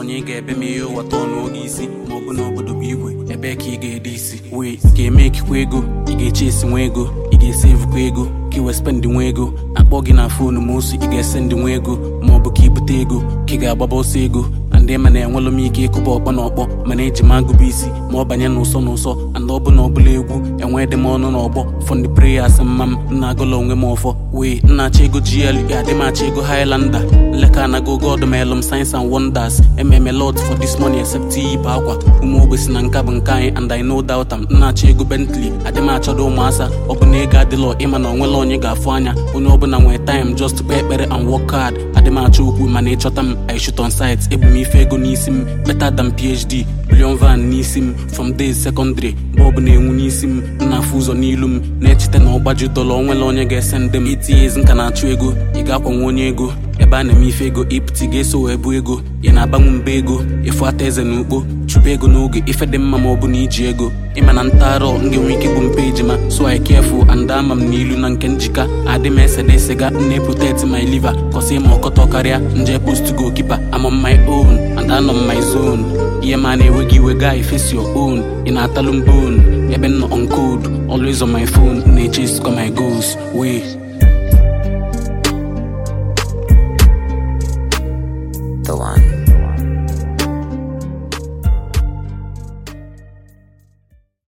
onye ị ga-ebe ma ihe ụwa tọọ n'oge isi ma ọ bụ n'obodo bụ igwe ebe ka ị ga-ede isi wee ị ga-eme ekikwa ego ị ga-eche esi nwa ego ị ga-esevukwa ego ka ị wee spendị nwa ego akpọ gị na foonu ma osu ị ga-ese ndị nwa ego ma ọ bụ ka ibute ego ka ị ga-agbaba ọsọ ego ndị ma na-enwelụ m ike ịkụba ọkpọ na ọkpọ mana eji m agụba isi ma ọ banye n'ụsọ n'ụsọ and ọ bụ na ọbụla egwu enwee dị m ọnụ n'ọgbọ fọndị preyas mma m nna agụla onwe m ọfọ wee nna achọ ego gl ga-adị m achọ ego highlander leka anago god melum science and wonders ememe lot for this money except iyibe akwa ụmụ ogbesi na nka bụ nke anyị and i know doubt am nna achọ ego bentley adị m achọdo ụmụasa ọ bụ na ego adịlọ ịma na onwela onye ga-afụ anya onye ọbụla nwee time just kpee ekpere and work hard adị m achọ okwu mana ịchọta m i shoot on site ebu m ife ego n'isi m better than phd billion van n'isi m from days secondary mgbe ọ bụ na-enwu n'isi m na-afụ ụzọ n'ilu m na-echeta na ọgbaju dọla onwela onye ga-ese ndị m itinye ezi nka na-achụ ego ị ga-akwanwe onye ego ebe a na-eme ife ego ịpụta ga-eso wee bụ ego ị na-agbanwe mba ego ịfụ ata eze na ukpo chụpụ ego n'oge ife dị mma ma ọ bụ na iji ego ịma na ntaarọ m ga-enwe ike bụ mpe ejima so I careful and ama m n'ilu na nke njika adị m esede sega na protect my liver kọsị ma ọkọtọ karịa nje post goalkeeper I'm on my own and anọ m my zone ihe ma na-enweghị iwe gaa face your own ị na-atalụ m bone ebe m nọ on code always on my phone na-echase my goals wee The one.